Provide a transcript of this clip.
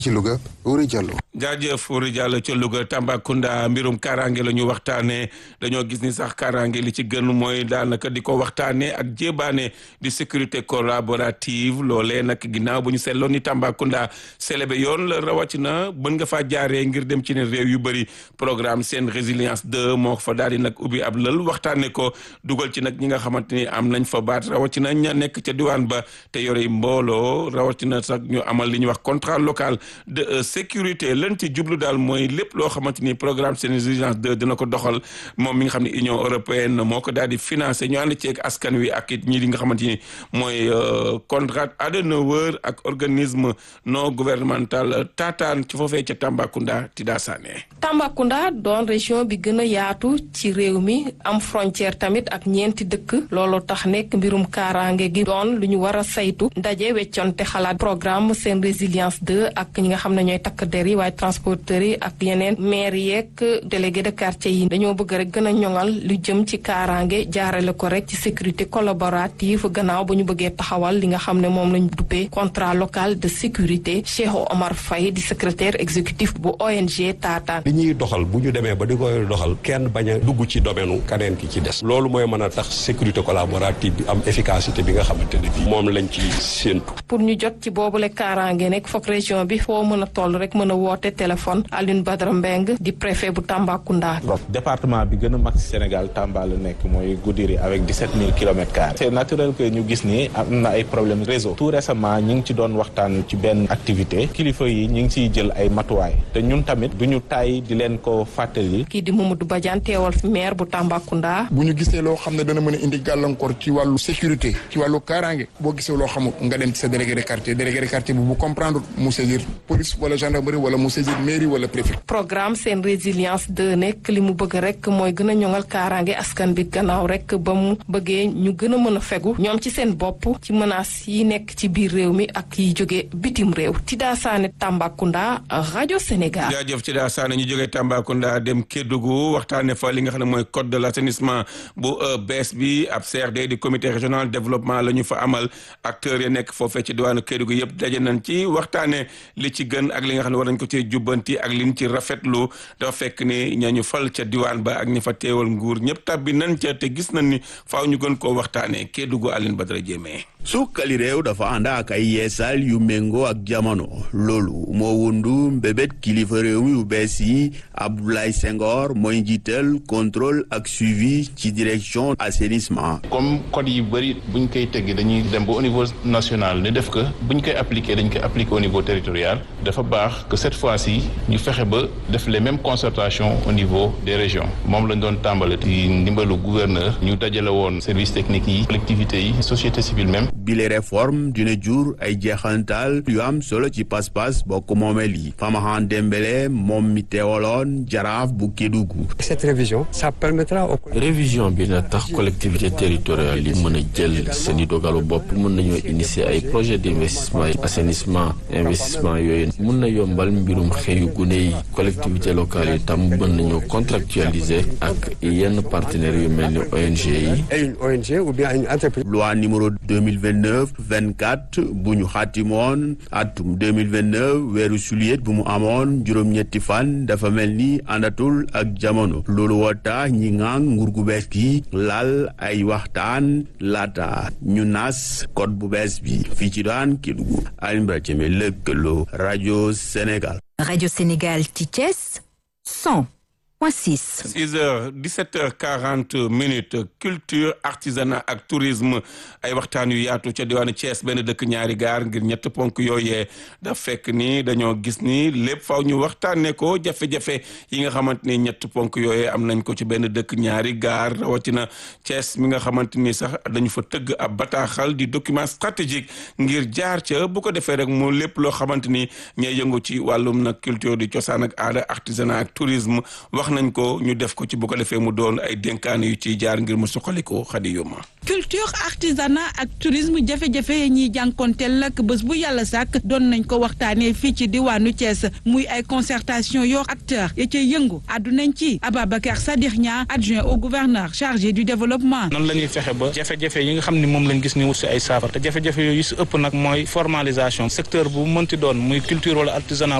ci Louga Wuri Diallo. jaajëf Wuri Diallo ca Louga Tambacounda mbirum kaaraange la ñu waxtaanee dañoo gis ni sax kaaraange li ci gën mooy daanaka di ko waxtaanee ak jébaane di sécurité collaborative loolee nag ginnaaw bu ñu seetloon ni Tambacounda célébé yoon la rawatina bën nga faa jaaree ngir dem ci ne réew yu bëri programme seen résilience 2 moo fa daal di nag ubbi ab lël waxtaanee ko dugal ci nag ñi nga xamante ni am nañ fa baat rawatina ña nekk ca diwaan ba te yore mbooloo rawatina sax ñu amal li ñuy wax contrat local. de sécurité lan ci jublu daal mooy lépp loo xamante ni programme seen résilience 2 dina ko doxal moom mi nga xam ne Union européenne moo ko daal di financé ñu ànd ceeg askan wi ak it ñi di nga xamante ni mooy Konrad Adenauer ak organisme non gouvernemental taataan ci foofee ca Tambacounda Tida Sané. Tambacounda doon région bi gën a yaatu ci réew mi am frontière tamit ak ñeenti dëkk looloo tax nekk mbirum kaaraange gi doon lu ñu war a saytu ndaje wecconte xalaat programme seen résilience 2 ak ñi nga xam ne ñooy takk der yi waaye transporteurs yi ak yeneen maire yeeg délégué de quartier yi dañoo bëgg rek gën a ñoŋal lu jëm ci kaaraange jaarale ko rek ci sécurité collaborative gannaaw ba ñu bëggee taxawal li nga xam ne moom lañ duppee contrat local de sécurité Cheikh Omar Faye di secrétaire exécutif bu ONG Taataan. li ñuy doxal bu ñu demee ba di koy doxal kenn bañ a dugg ci domaine kaneen ki ci des loolu mooy mën a tax sécurité collaborative bi am efficacité bi nga xamante ne bii moom lañ ci séentu. pour ñu jot ci boobule kaaraange nekk foog région bi foo mën a toll rek mën a woote téléphone Alioune Badara Mbeng di préfet bu Tambacounda. département bi gën a mag Sénégal Tamba la nekk mooy Goudiri avec 17 000 kilomètres carrés. c'est naturel que ñu gis ni am na ay problème réseau. tout récemment ñi ngi ci doon waxtaan ci benn activité kilifa yi ñi ngi ciy jël ay matuwaay te ñun tamit du ñu tay di leen ko fàttali. kii di Mamadou Badiane teewal fi maire bu Tambacounda. bu ñu gisee loo xam ne dana mën a indi gàllankoor ci wàllu sécurité ci wàllu kaaraange boo gisee loo xamul nga dem ci sa délégué de quartier délégué de quartier bu bu comprendre mu saisir police wala gendarmerie wala mu saisir mairie wala préfet. programme seen résilience de nekk li mu bëgg rek mooy gën a ñoŋal kaaraange askan bi gannaaw rek ba mu bëggee ñu gën a mën a fegu ñoom ci seen bopp ci menaces yi nekk ci biir réew mi ak yi jóge bitim réew Tida Sané Tambacounda rajo Sénégal. jaajëf Tida Sané ñu jógee Tambacounda dem Kédougou waxtaanee fa li nga xam ne mooy code de l' assainissement bu bees bi ab CRD di comité régional développement la ñu fa amal acteurs yi nekk foofee ci diwaanu Kédougou yëpp daje nañ ci waxtaanee li ci gën ak li nga xam ne war nañ ko cee jubbanti ak liñ ci rafetlu dafa fekk ni ñañu fal ca diwaan ba ak ñi fa teewal nguur ñëpp tabbi nañ ca te gis nañ ni faaw ñu gën koo waxtaanee Kédougou Aline Badara Diémé. sukkali réew dafa ànd ak ay yeesal yu méngoo ak jamono loolu moo wundu mbébét kilifa réew mi yu bees yi Abdoulaye Senghor mooy njiital contrôle ak suivi ci direction assainissement. comme code yi bëri buñ koy teggi dañuy dem ba au niveau national ni def ko buñ koy appliquer dañ koy appliquer au niveau territorial dafa baax que cette fois-ci ñu fexe ba def les mêmes concertations au niveau des régions moom lañ doon tàmbale ci ndimbalu gouverneur ñu dajale woon service technique yi collectivités yi société civile même. bile réforme dina jur ay jeexantal yu am solo ci pas-pas bokk moomeel yi Famahan Dembélé moom mi teewaloon jaraaf bu Kédougou. cette révision ça permettra au. révision bi na tax collectivité territoriale yi mën a jël seen i dogalu bopp mën nañoo initier ay projet d' investissement yi assainissement investissement yooyu mën na yombal mbirum xëyu gune yi collectivité locale yi tam mën nañoo contractualiser ak yenn partenaires yu mel ni ONG yi. une ONG ou bien une entreprise. loi numéro 2029 24 bu ñu xaatimoon atum 2029 weeru juillet bu mu amoon juróom-ñetti fan dafa mel ni àndatul ak jamono loolu woo tax ñi ngaan nguur gu bees gi laal ay waxtaan laata ñu nas code bu bees bi fii ci daan Kédougou Alioune Badara Diémé lëkkaloo rajo Sénégal. rajo Sénégal ci Thiès 100. 6 heures 17 heures 40 minutes culture artisanat ak tourisme ay waxtaan yu yaatu ca diwaanu Thiès benn dëkk ñaari gaar ngir ñett ponk yooyee daf fekk ni dañoo gis ni lépp faw ñu waxtaanee ko jafe-jafe yi nga xamante ni ñett ponk yooyee am nañ ko ci benn dëkk ñaari gaar rawatina Thiès mi nga xamante ni sax dañu fa tëgg ab bataaxal di document stratégique ngir jaar ca bu ko defee rek mu lépp loo xamante ni ñooy yëngu ci wàllum nag culture di cosaan ak aada artisanat ak tourisme wax nañ ko ñu def ko ci bu ko defee mu doon ay dénkaane yu ciy jaar ngir mu suqaliko xadi yoma culture artisanat ak tourisme jafe-jafe yi ñuy jànkonteel nag bés bu yàlla sàkk doon nañ ko waxtaanee fii ci diwaanu Thiès muy ay concertation yoo acteur ya cay yëngu àddu nañ ci Ababacar Sadikh Nia adjoint au gouverneur chargé du développement nan la ñuy fexe ba jafe-jafe yi nga xam ni moom lañ gis ni wut si ay saafara te jafe-jafe yooyu si ëpp nag mooy formalisation secteur bu mënti doon muy culture wala artisanat